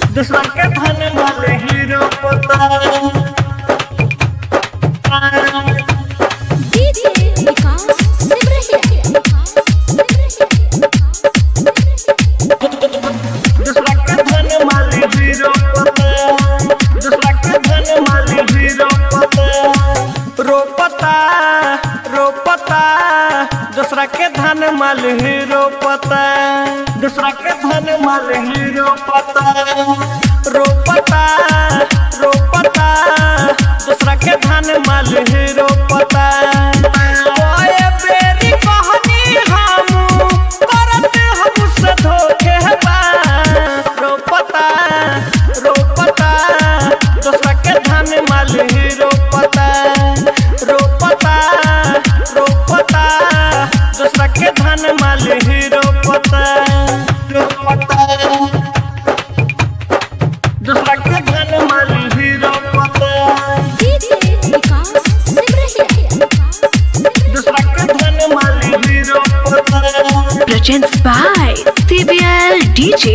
दूसरा के धन वाले हीरो पता डीजे विकास सिमरहिया दूसरा के धन वाले हीरो पता दूसरा के धन वाले हीरो पता रोपता रोपता दूसरा के धन माल हीरो पता दूसरा के धन माल हीरो पता रोपता रोपता दूसरा के धन माल हीरो पता ओए बेरी कहनी हम करत हमसे धोखे बा रोपता रोपता दूसरा के धन माल हीरो पता रोपता रोपता दूसरा के धन माल हीरो पता रोपता दूसरा के धन माल हीरो पता डीजे विकास सिमरहिया दूसरा के धन माल हीरो पता Presents by CBL DJ.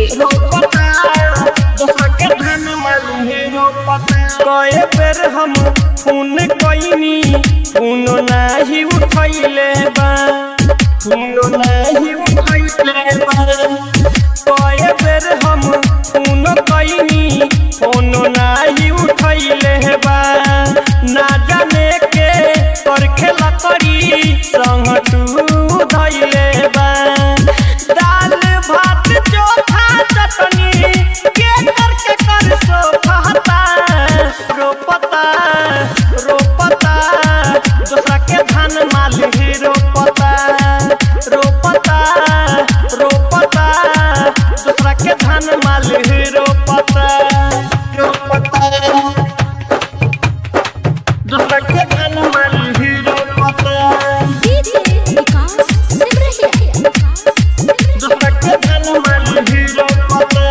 कए बेर हम फोन कईनी फोन नाही उठैले बा फोन नाही उठैले बा कए बेर हम फोन कईनी फोन नाही उठैले बा ना जाने के कर खेला करी संग तू धैले बा दाल भात चोखा चटनी के करके कर सोफाता रोपता रोपता दूसरा के धान माल ही रोपता रोपता रोपता दूसरा के धान माल ही रोपता रोपता दूसरा के धान माल ही रोपता डीजे विकास सिमरहिया दूसरा के धन माल हीरो पता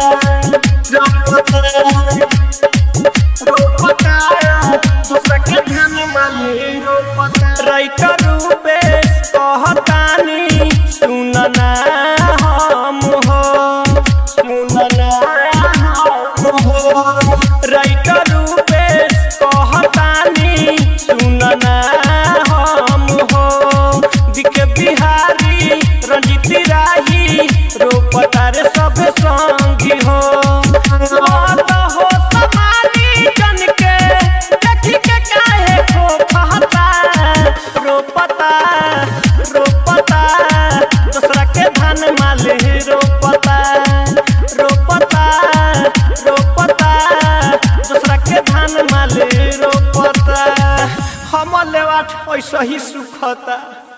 रोपता रोपता दूसरा के धन माल हीरो पता राइटर रूपे कहतानी सुनना हम हो सुनना हम हो राइटर रूपे कहतानी सुनना हम हो दिके बिहारी रंजित राही रोपतार सब संगी हो मत हो समारी जन के देखी के काहे खो कहता रोपता रोपता दूसरा के धान माल ही रोपता रोपता रोपता दूसरा के धान माल ही रोपता हम लेवाट ऐसा ही सुखता